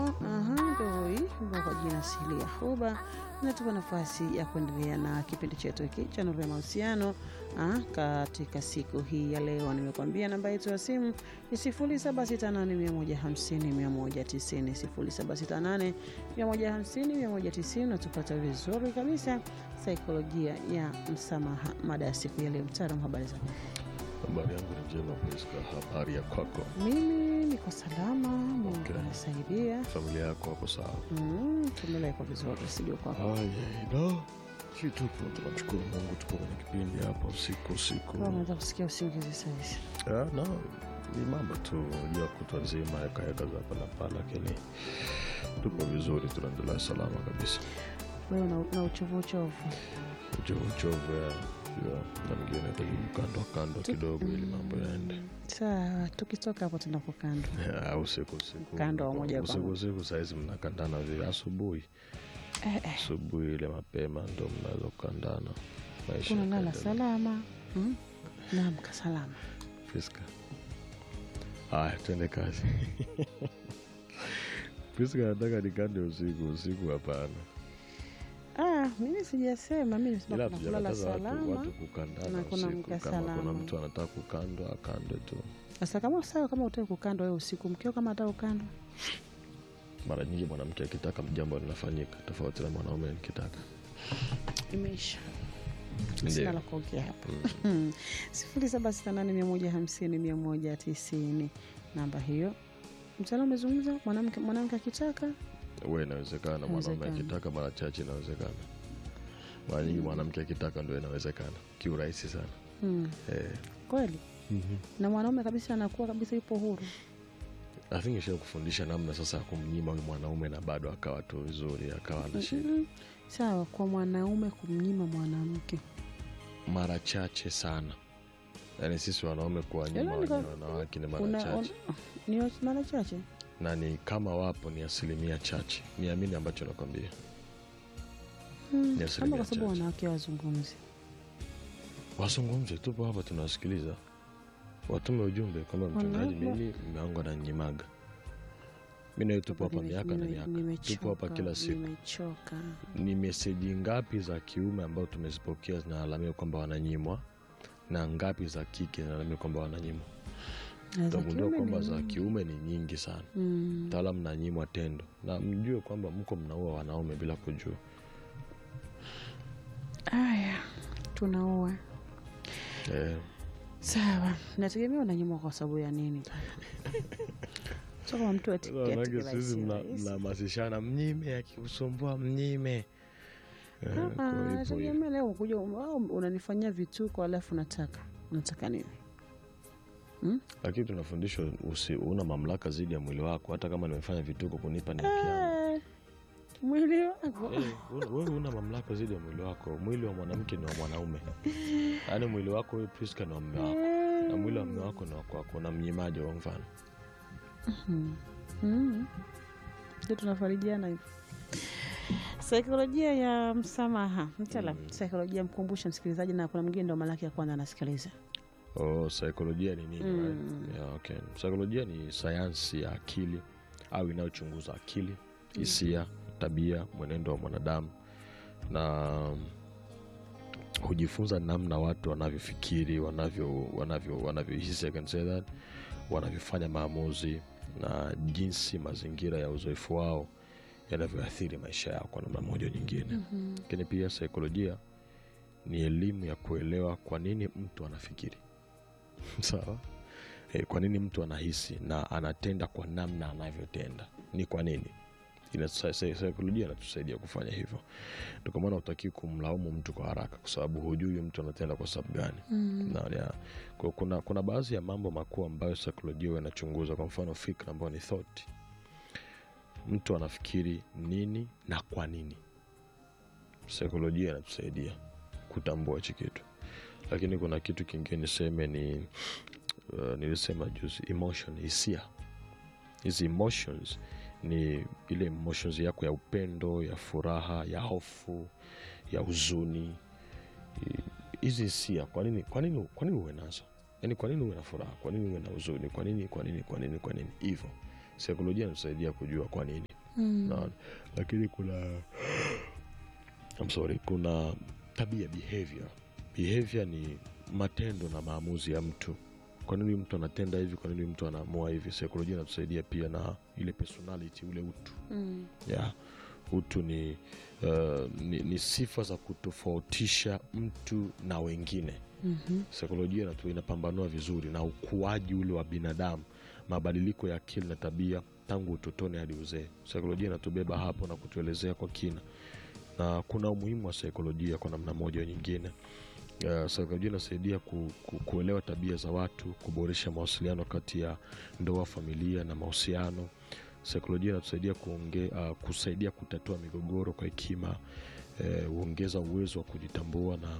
aha, ndio hivyo kwa jina Sili ya Huba inatupa nafasi ya kuendelea na kipindi chetu hiki cha Nuru ya Mahusiano. Ah, katika siku hii ya leo nimekuambia namba yetu ya simu ni 0768150190, 0768150190. Natupata vizuri kabisa, saikolojia ya msamaha, mada ya siku ya leo. Mtaalamu, habari zako? Habari yangu ni njema Priska, habari ya kwako? Mimi niko salama, Mungu Okay. anasaidia. Familia yako wako sawa? Mm, tumelekwa vizuri, sijui kwako. Haya, no. Si tupo, tunamshukuru Mungu, tupo kwenye kipindi hapa usiku usiku. Kama unaweza kusikia usingizi sahizi. Ah, no, ni mambo tu jua kutwa nzima yakayaka za hapa na pale, lakini tupo vizuri, tunaendelea salama kabisa. Wewe una, una uchovu uchovu. Uchovu uchovu ya ya na mwingine nahitaji kando kando kidogo ili mambo yaende. Sawa, tukitoka hapo tunapo kando. Ah, usiku usiku Kando wa moja kwa usiku moja. usiku sahizi mnakandana vile asubuhi Eh, eh, asubuhi ile mapema ndo mnaweza kukandana maisha unalala yakaendelea. salama mm? Naamka salama. Priska. Haya, twende kazi. Priska anataka nikande usiku, usiku hapana. Ah, mimi sijasema, mimi Ila nasema kuna kulala hatujakataza watu, salama. watu kukandana na kuna usiku. mka Kama kuna salama. mtu anataka kukandwa akandwe tu. Sasa kama sawa, kama utaki kukandwa wewe usiku, mkeo kama ataka kukandwa Mara nyingi mwanamke akitaka jambo linafanyika, tofauti na mwanaume nikitaka. imeisha. Ndiyo. Sina la kuongea hapa. Mm. sifuri saba sita nane mia moja hamsini mia moja tisini namba hiyo. Mtaalamu amezungumza, mwanamke mwanamke akitaka Uwe inawezekana, mwanaume Inawezekana. akitaka mara chache inawezekana. Mara nyingi mwanamke akitaka ndio inawezekana kiurahisi sana. hmm, Eh. kweli na mwanaume kabisa anakuwa kabisa yupo huru. I think isha kufundisha namna sasa ya kumnyima huyu mwanaume na bado akawa tu vizuri, akawa ana shida. Mm, sawa kwa mwanaume kumnyima mwanamke mara chache sana yaani sisi wanaume kuwanyima Yaani wenye kwa- wanawake ni mara una, chache un, ni wa- mara chache na ni kama wapo ni asilimia chache niamini ambacho nakwambia Hmm, Ni ama asilimia kwa sababu chache. wanawake wazungumzi. wazungumze tupo hapa tunawasikiliza watume ujumbe kwamba mchungaji Wanaume- mimi mume wangu ananyimaga mi nawe tupo hapa Nime- miaka na nime- miaka nimechoka, tupo hapa kila siku Nimechoka. ni meseji ngapi za kiume ambazo tumezipokea zinalalamia kwamba wananyimwa na ngapi za kike zinalalamia kwamba wananyimwa Na za utagundua kiume kwamba ni za nyingi. kiume ni nyingi sana Mm, mtaalamu nanyimwa tendo na mjue kwamba mko mnaua wanaume bila kujua Aya, tunaoa eh, sawa, nategemea unanyimwa kwa sababu ya nini? so kama mtu ati- ati wanawake kirahisi sisi mna- rahisi. mnahamasishana mnyime akikusumbua mnyime Eh, Ah, kwa ah, hivyo hivyo. nategemea leo kuja unanifanyia vituko alafu nataka unataka nini? lakini tunafundishwa usi- una mamlaka zidi ya mwili wako hata kama nimefanya vituko kunipa ni haki yangu. Eh, mwili wako Eh, una- wewe una mamlaka zidi ya mwili wako mwili wa mwanamke ni wa mwanaume yaani mwili wako wewe Priska ni wa mume wako na mwili wa mume wako ni wa kwako na mnyimaji wa mfano Mm. ndio tunafarijiana hivi. Saikolojia ya msamaha mtaalam, saikolojia mkumbushe msikilizaji, na kuna mwingine ndo mara yake ya kwanza anasikiliza. Oh, saikolojia ni nini? Mm. right? Yeah, okay. Saikolojia ni sayansi ya akili au inayochunguza akili, hisia, tabia, mwenendo wa mwanadamu na hujifunza namna watu wanavyofikiri, wanavyo wanavyo wanavyohisi, I can say that, wanavyofanya maamuzi na jinsi mazingira ya uzoefu wao yanavyoathiri maisha yao kwa namna moja au nyingine. Lakini pia saikolojia ni elimu ya kuelewa kwa nini mtu anafikiri sawa e, kwa nini mtu anahisi na anatenda kwa namna anavyotenda ni kwa nini Ina- sa- sa- saikolojia inatusaidia kufanya hivyo ndio kwa maana utakii kumlaumu mtu kwa haraka kwa sababu hujui huyu mtu anatenda kwa sababu gani na, ya, kwa, kuna, kuna baadhi ya mambo makuu ambayo saikolojia huwa inachunguza kwa mfano fikra ambayo ni thought mtu anafikiri nini na kwa nini saikolojia inatusaidia kutambua hichi kitu lakini kuna kitu kingine niseme ni uh, nilisema juzi emotion hisia hizi emotions ni ile emotions yako ya upendo ya furaha ya hofu ya huzuni I- hizi hisia kwa nini kwa nini kwa nini uwe nazo yaani kwa nini uwe na furaha kwa nini uwe na huzuni kwa nini kwa nini kwa nini kwa nini hivyo saikolojia inatusaidia kujua kwa nini Mm. Naona. lakini kuna I'm sorry, kuna tabia behavior. Behavior ni matendo na maamuzi ya mtu. Kwa nini mtu anatenda hivi? Kwa nini mtu anaamua hivi? Saikolojia inatusaidia pia na ile personality, ule utu Mm. yeah. Utu ni, uh, ni, ni sifa za kutofautisha mtu na wengine. Mhm. Saikolojia inatu- inapambanua vizuri na ukuaji ule wa binadamu, mabadiliko ya akili na tabia tangu utotoni hadi uzee. Saikolojia inatubeba hapo na kutuelezea kwa kina, na kuna umuhimu wa saikolojia kwa namna moja au nyingine. Uh, saikolojia inasaidia ku, ku, kuelewa tabia za watu, kuboresha mawasiliano kati ya ndoa, familia na mahusiano. Saikolojia inatusaidia kuonge, uh, kusaidia kutatua migogoro kwa hekima, eh, huongeza uwezo wa kujitambua na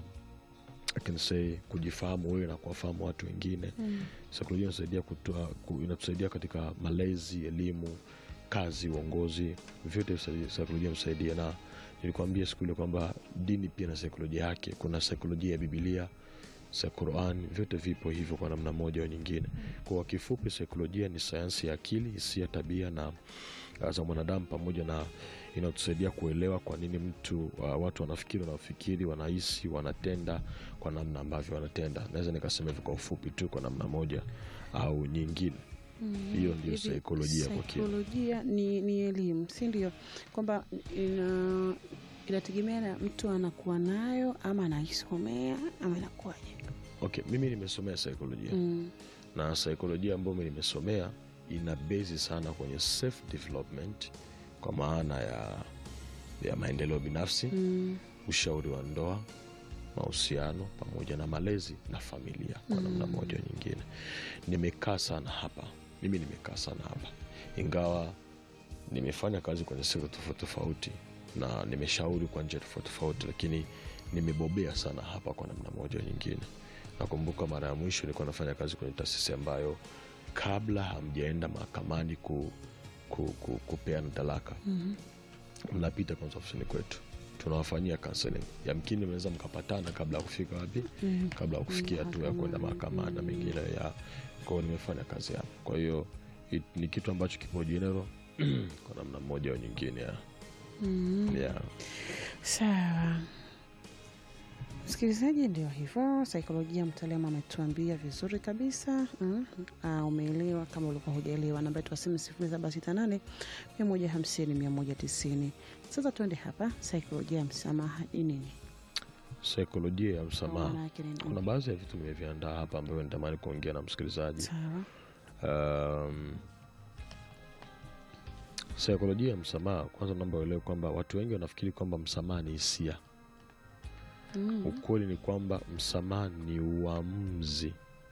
I can say kujifahamu wewe na kuwafahamu watu wengine. Mm. Saikolojia inasaidia kutoa, ku, inatusaidia katika malezi, elimu, kazi, uongozi, vyote visaidia- saikolojia inasaidia. Na nilikwambia siku ile kwamba dini pia na saikolojia yake. Kuna saikolojia ya Bibilia, sa Quran, vyote vipo hivyo kwa namna moja au nyingine. Kwa kifupi, saikolojia ni sayansi ya akili, hisia, tabia na uh, za mwanadamu pamoja na inatusaidia kuelewa kwa nini mtu uh, watu wanafikiri wanafikiri wanahisi wanatenda kwa namna ambavyo wanatenda. Naweza nikasema hivyo kwa ufupi tu, kwa namna moja au nyingine. Mm. Hiyo ndio Hivi saikolojia kwa kina. Saikolojia ni, ni elimu, si ndio? Kwamba ina inategemea na mtu anakuwa nayo ama anaisomea ama inakuwaje? Okay, mimi nimesomea saikolojia Mm. na saikolojia ambayo mimi nimesomea ina bezi sana kwenye self development, kwa maana ya, ya maendeleo binafsi Mm. ushauri wa ndoa, mahusiano pamoja na malezi na familia kwa namna Mm. moja au nyingine. Nimekaa sana hapa, mimi nimekaa sana hapa, ingawa nimefanya kazi kwenye sekta tofauti tofauti na nimeshauri kwa njia tofauti tofauti, lakini nimebobea sana hapa kwa namna moja au nyingine. Nakumbuka mara ya mwisho nilikuwa nafanya kazi kwenye taasisi ambayo kabla hamjaenda mahakamani ku, ku, ku, kupeana talaka Mhm. mnapita kwanza ofisini kwetu tunawafanyia counseling. Yamkini mnaweza mkapatana kabla ya kufika wapi, Mm. kabla ya kufikia hatua ya kwenda mahakamani na mengine ya kwao. Nimefanya kazi hapo, kwa hiyo it- ni kitu ambacho kipo general kwa namna moja au nyingine ya, Mm. ya. Sawa msikilizaji, ndio hivyo. Saikolojia, mtaalamu ametuambia vizuri kabisa. Mm. Ah, umeelewa kama ulikuwa hujaelewa. Namba yetu ya simu sifuri saba sita nane mia moja hamsini mia moja tisini. Sasa tuende hapa, saikolojia ya msamaha ni nini? Saikolojia ya Maana msamaha, yake ni nini? kuna baadhi ya vitu nimeviandaa hapa ambavyo nitamani kuongea na msikilizaji. Sawa. Um, saikolojia ya msamaha, kwanza naomba uelewe kwamba watu wengi wanafikiri kwamba msamaha ni hisia. Mm. Ukweli ni kwamba msamaha ni uamuzi,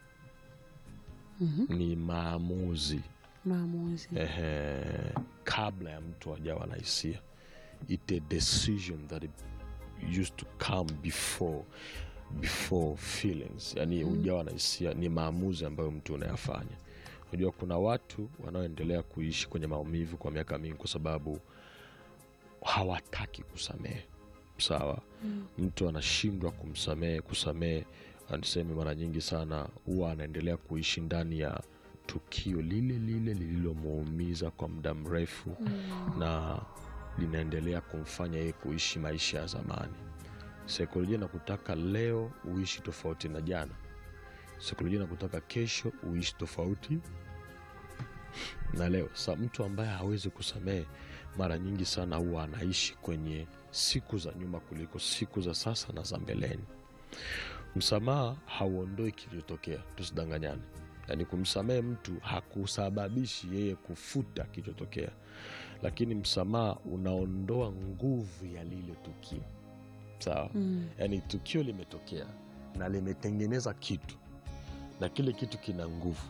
Mhm. ni maamuzi Maamuzi. ehe, kabla ya mtu ajawa na hisia. It a decision that it used to come before before feelings, yani Mm. ujawa na hisia, ni maamuzi ambayo mtu unayafanya. Unajua, kuna watu wanaoendelea kuishi kwenye maumivu kwa miaka mingi kwa sababu hawataki kusamehe. Sawa, Mm. mtu anashindwa kumsamehe kusamehe, aniseme mara nyingi sana huwa anaendelea kuishi ndani ya tukio lile lile lililomuumiza kwa muda mrefu Mm. na linaendelea kumfanya yeye kuishi maisha ya zamani. Saikolojia inakutaka leo uishi tofauti na jana. Saikolojia inakutaka kesho uishi tofauti na leo. Sa mtu ambaye hawezi kusamehe mara nyingi sana huwa anaishi kwenye siku za nyuma kuliko siku za sasa na za mbeleni. Msamaha hauondoi kilichotokea, tusidanganyane. Yaani kumsamehe mtu hakusababishi yeye kufuta kilichotokea, lakini msamaha unaondoa nguvu ya lile tukio. Sawa? Mm. Yaani tukio limetokea na limetengeneza kitu na kile kitu kina nguvu.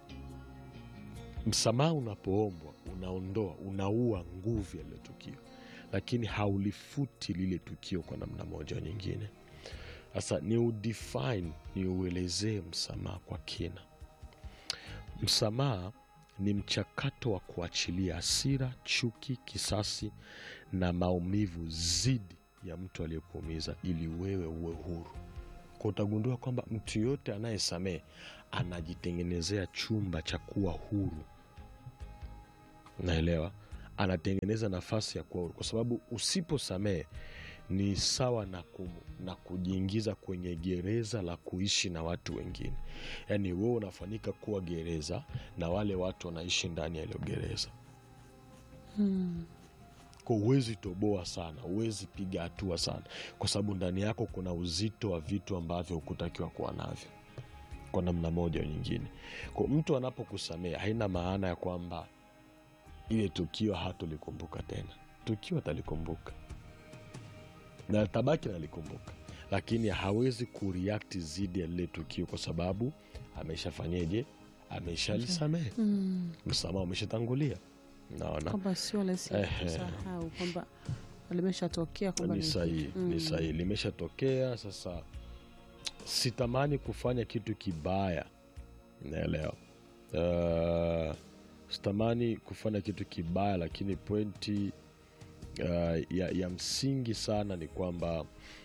Msamaha unapoombwa unaondoa, unaua nguvu ya lile tukio, lakini haulifuti lile tukio kwa namna moja au nyingine. Sasa ni udefine, ni uelezee msamaha kwa kina. Msamaha ni mchakato wa kuachilia hasira, chuki, kisasi na maumivu zidi ya mtu aliyekuumiza ili wewe uwe huru. Kwa utagundua kwamba mtu yoyote anayesamehe anajitengenezea chumba cha kuwa huru, naelewa, anatengeneza nafasi ya kuwa huru, kwa sababu usiposamehe ni sawa na, ku, na kujiingiza kwenye gereza la kuishi na watu wengine. Yaani wewe unafanyika kuwa gereza na wale watu wanaishi ndani ya hilo gereza Mm. kwa huwezi toboa sana, huwezi piga hatua sana, kwa sababu ndani yako kuna uzito wa vitu ambavyo hukutakiwa kuwa navyo kwa namna moja au nyingine. Kwa mtu anapokusamea haina maana ya kwamba ile tukio hatolikumbuka tena. Tukio atalikumbuka na tabaki nalikumbuka, lakini hawezi kureact zidi ya lile tukio kwa sababu ameshafanyeje? Ameshalisamehe, Mm. msamaha umeshatangulia. Naona kwamba sio rahisi Ehe. kusahau kwamba limeshatokea kwamba ni ni- sahihi, Mm. ni sahihi, limeshatokea. Sasa sitamani kufanya kitu kibaya, naelewa. Uh, sitamani kufanya kitu kibaya, lakini pointi uh, ya, ya msingi sana ni kwamba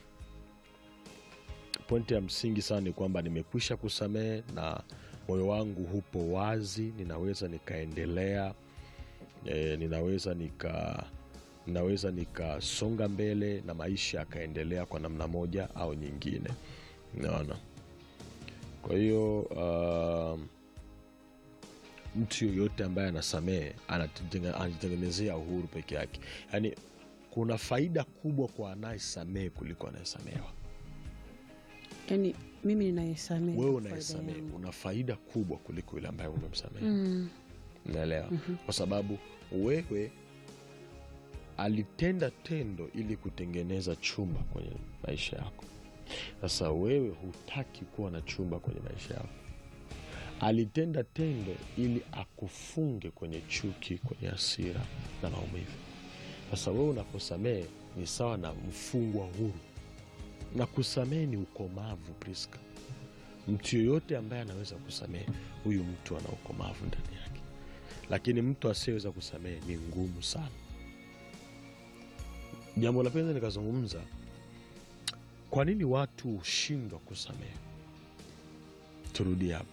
pointi ya msingi sana ni kwamba nimekwisha kusamehe na moyo wangu hupo wazi, ninaweza nikaendelea e, ninaweza nika ninaweza nikasonga mbele na maisha yakaendelea kwa namna moja au nyingine naona kwa hiyo um, mtu yoyote ambaye anasamehe anatenge- anajitengenezea uhuru peke yake yaani kuna faida kubwa kwa anayesamehe kuliko anayesamehewa yani mimi ninayesamehe wewe kwa faida unayesamehe yangu. una faida kubwa kuliko yule ambaye umemsamehe Mm. unaelewa kwa sababu wewe alitenda tendo ili kutengeneza chumba kwenye maisha yako sasa wewe hutaki kuwa na chumba kwenye maisha yako alitenda tendo ili akufunge kwenye chuki kwenye hasira na maumivu sasa wewe unaposamehe ni sawa na mfungwa huru na kusamehe ni ukomavu priska mtu yoyote ambaye anaweza kusamehe huyu mtu ana ukomavu ndani yake lakini mtu asiyeweza kusamehe ni ngumu sana jambo la pili nikazungumza kwa nini watu hushindwa kusamehe turudie hapo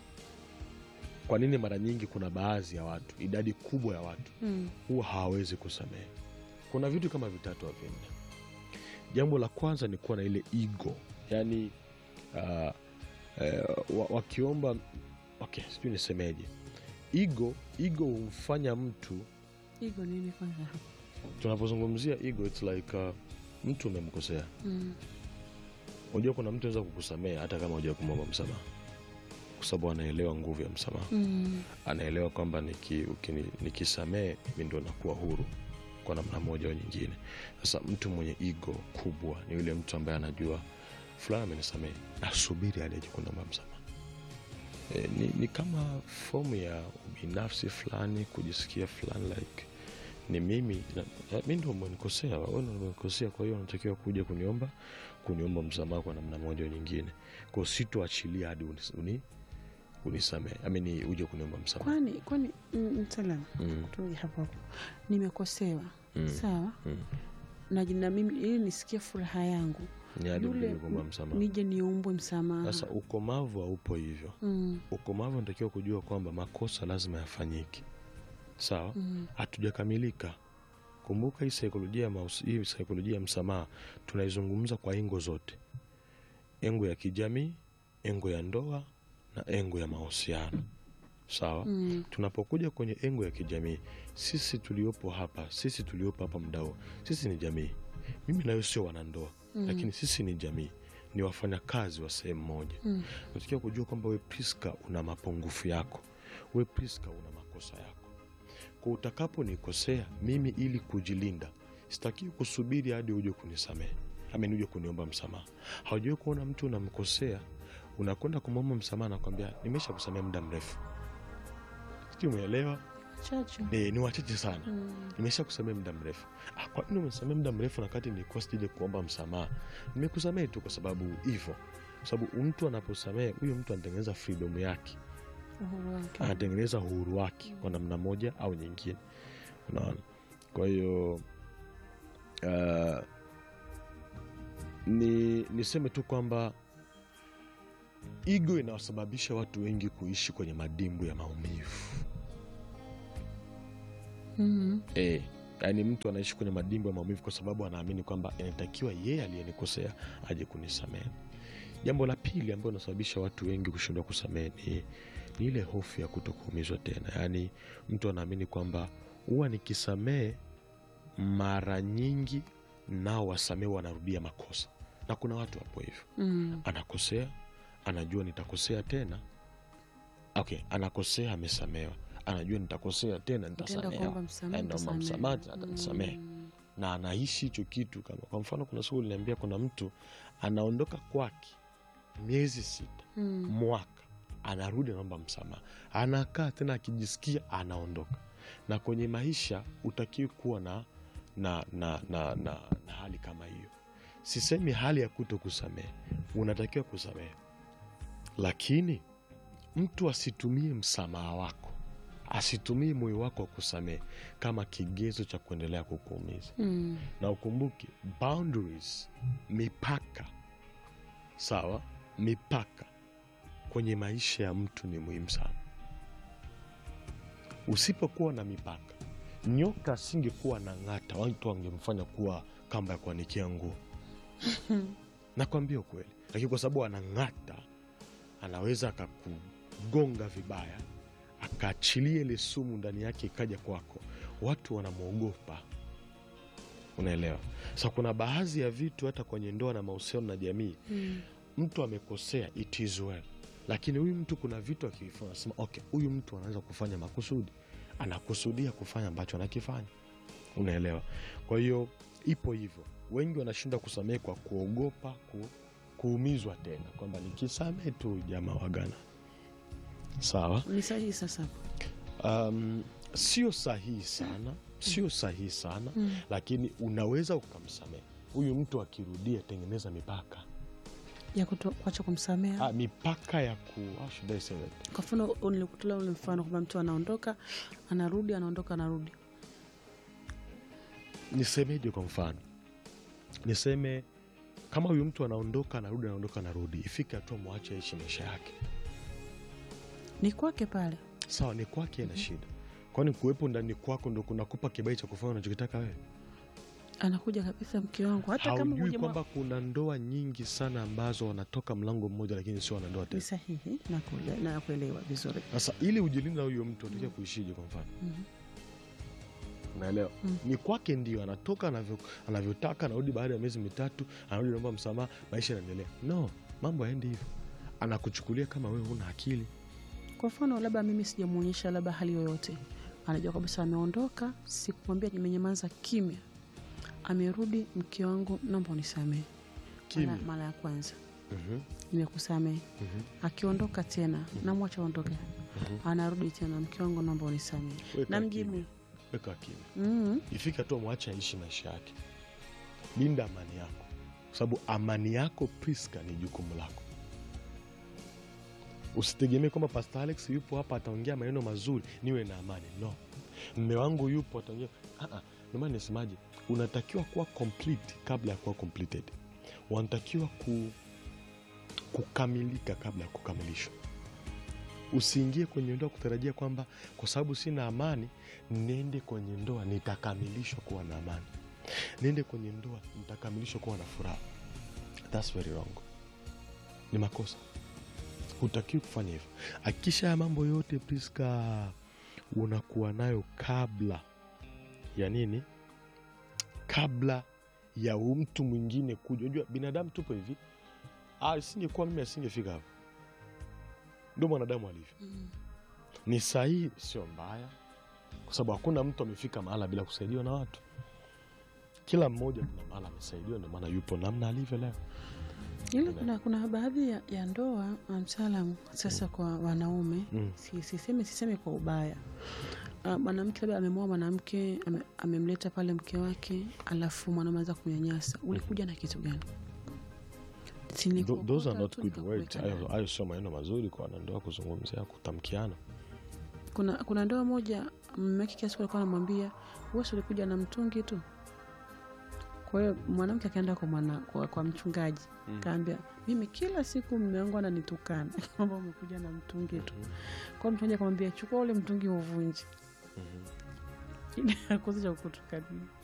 kwa nini mara nyingi kuna baadhi ya watu idadi kubwa ya watu Mm. huwa hawawezi kusamehe kuna vitu kama vitatu au vinne jambo la kwanza ni kuwa na ile ego yaani uh, uh, wa- wakiomba okay sijui nisemeje ego ego humfanya mtu Ego nini kwanza tunapozungumzia ego it's like uh, mtu umemkosea mm. unajua kuna mtu anaweza kukusamea hata kama huja kumwomba msamaha kwa sababu anaelewa nguvu ya msamaha Mm. anaelewa kwamba niki- ukini- nikisamee mimi ndo nakuwa huru kwa namna moja au nyingine sasa mtu mwenye ego kubwa ni yule mtu ambaye anajua fulani amenisamee asubiri aliaje kunomba msamaha e, ni, ni kama fomu ya ubinafsi fulani kujisikia fulani like ni mimi na- eh, mi ndo umenikosea wewe ndo umenikosea kwa hiyo unatakiwa kuja kuniomba kuniomba msamaha kwa namna moja au nyingine kwao sitoachilia hadi unis- uni, unisamee amini uje kuniomba msamaha kwani kwani mm, mtaalamu Mm, turudi hapo hapo nimekosewa Mm. sawa mm. na, na mimi ili nisikie furaha yangu ni hadi yule uje kuomba msamaha nije niumbwe msamaha sasa ukomavu haupo hivyo mm. ukomavu unatakiwa kujua kwamba makosa lazima yafanyike sawa Mm. hatujakamilika kumbuka hii saikolojia ya mahusi- hii saikolojia ya msamaha tunaizungumza kwa engo zote engo ya kijamii engo ya ndoa na engo ya mahusiano sawa Mm. tunapokuja kwenye engo ya kijamii sisi tuliopo hapa sisi tuliopo hapa mdao sisi ni jamii mimi nayo sio wanandoa Mm. lakini sisi ni jamii ni wafanyakazi wa sehemu moja Mm. natakiwa kujua kwamba we priska una mapungufu yako we priska una makosa yako kwa utakaponikosea mimi ili kujilinda sitakiwi kusubiri hadi uje kunisamehe amen uje kuniomba msamaha haujawai kuona mtu unamkosea unakwenda kumwomba msamaha nakwambia nimesha kusamea muda mrefu sijui umeelewa chachu e, ni wachache sana mm. nimesha kusamea muda mrefu ah, kwa nini umesamea muda mrefu nakati nilikuwa sije kuomba msamaha nimekusamea tu kwa sababu hivyo kwa sababu mtu anaposamea huyo mtu anatengeneza freedom yake uhuru wake anatengeneza uhuru wake kwa namna moja au nyingine unaona kwa hiyo uh, ni niseme tu kwamba igo inawasababisha watu wengi kuishi kwenye madimbu ya maumivu mm. e, yaani mtu anaishi kwenye madimbo ya maumivu kwa sababu anaamini kwamba inatakiwa yeye aliyenikosea aje kunisamehe jambo la pili ambayo inasababisha watu wengi kushindwa kusamehe ni, ni ile hofu ya kuto kuumizwa tena yaani mtu anaamini kwamba huwa nikisamehe mara nyingi nao wasamehe wanarudia makosa na kuna watu hapo hivyo Mm. anakosea anajua nitakosea tena okay anakosea amesamewa anajua nitakosea tena Utaenda nitasamewa kuomba msamaha, Naenda kuomba utasamehe. msamaha, atanisamehe. Mm. na anaishi hicho kitu kama kwa mfano kuna siku liniambia kuna mtu anaondoka kwake miezi sita Mm. mwaka anarudi anaomba msamaha anakaa tena akijisikia anaondoka na kwenye maisha utakiwi kuwa na na, na, na, na, na hali kama hiyo sisemi hali ya kuto kusamehe unatakiwa kusamehe lakini mtu asitumie msamaha wako asitumie moyo wako wa kusamehe kama kigezo cha kuendelea kukuumiza Mm. na ukumbuke boundaries mipaka sawa mipaka kwenye maisha ya mtu ni muhimu sana usipokuwa na mipaka nyoka asingekuwa na ng'ata watu wangemfanya kuwa kamba ya kuanikia nguo nakwambia ukweli lakini kwa sababu anang'ata anaweza akakugonga vibaya akaachilia ile sumu ndani yake ikaja kwako watu wanamwogopa unaelewa sa kuna baadhi ya vitu hata kwenye ndoa na mahusiano na jamii Mm. mtu amekosea it is well lakini huyu mtu kuna vitu akivifanya anasema okay huyu mtu anaweza kufanya makusudi anakusudia kufanya ambacho anakifanya unaelewa kwa hiyo ipo hivyo wengi wanashindwa kusamehe kwa kuogopa ku, kuumizwa tena kwamba nikisamehe tu jamaa wagana sawa Ni sahihi sasa. um, sio sahihi sana sio sahihi sana Mm. lakini unaweza ukamsamehe huyu mtu akirudia tengeneza mipaka Ya kuto- kuacha kumsamea. ah, mipaka ya ku how should I say that? Kwa mfano nilikutolea ule mfano kwamba mtu anaondoka anarudi, anaondoka, anarudi. nisemeje kwa mfano niseme kama huyu mtu anaondoka anarudi anaondoka anarudi ifike hatua mwache aishi maisha yake Ni kwake pale. sawa ni kwake ana shida kwani kuwepo ndani kwako ndo kunakupa kibai cha kufanya unachokitaka wewe Anakuja kabisa mke wangu, hata kama haujui hujamwa- kwamba kuna ndoa nyingi sana ambazo wanatoka mlango mmoja lakini sio wanandoa ni tena sahihi na kule- na kuelewa vizuri. sasa ili ujilinde na huyo mtu atakia kuishije kwa mfano Mhm. unaelewa Mm. ni kwake ndio anatoka anavyo- anavyotaka anarudi baada ya miezi mitatu anarudi naomba msamaha maisha yanaendelea no mambo yaendi hivyo anakuchukulia kama wewe una akili Kwa mfano labda mimi sijamwonyesha labda hali yoyote, anajua kabisa ameondoka, sikumwambia, nimenyamaza kimya, amerudi, mke wangu, naomba unisamehe. Kimya. Mara- Mara ya kwanza Mhm, nimekusamehe, mhm, akiondoka tena namwacha aondoke, mhm. anarudi tena, mke wangu, naomba unisamehe, Weka namjibu kimya, weka kimya mm, ifike hatua mwache aishi maisha yake linda amani yako kwa sababu amani yako priska ni jukumu lako usitegemee kwamba pastor alex yupo hapa ataongea maneno mazuri niwe na amani no mme wangu yupo ataongea Ah, ah, ndio maana nisemaje unatakiwa kuwa complete kabla ya kuwa completed wanatakiwa ku, kukamilika kabla ya kukamilishwa usiingie kwenye ndoa kutarajia kwamba kwa sababu sina amani nende kwenye ndoa nitakamilishwa kuwa na amani niende kwenye ndoa nitakamilishwa kuwa na furaha That's very wrong ni makosa hutakiwi kufanya hivyo akisha ya mambo yote priska unakuwa nayo kabla ya nini kabla ya mtu mwingine kuja unajua binadamu tupo hivi Ah, isingekuwa mimi asingefika hapo ndio mwanadamu alivyo mm. ni sahihi sio mbaya kwa sababu hakuna mtu amefika mahala bila kusaidiwa na watu kila mmoja kuna mahala amesaidiwa ndio maana yupo namna alivyo leo Ila kuna, kuna baadhi ya, ya ndoa mtaalamu sasa kwa wanaume Mm. si, siseme, siseme kwa ubaya Ah, mwanamke labda amemwoa mwanamke ame, amemleta pale mke wake alafu mwanaume anza kumnyanyasa ulikuja na kitu gani Si ni Tho- those are kuokota not tu good words nikakuweka hayo ndani. hayo sio maneno mazuri kwa wanandoa kuzungumzia kutamkiana kuna, kuna ndoa moja mume wake kiasi alikuwa anamwambia wewe si ulikuja na mtungi tu kwa hiyo mwanamke akaenda kwa, mwana, kwa, kwa mchungaji Mm. kaambia mimi kila siku mume wangu ananitukana kwamba umekuja na mtungi tu Mhm, kwa hiyo mchungaji akamwambia chukua ule mtungi uvunje mhm. lakini akuzi cha kutukania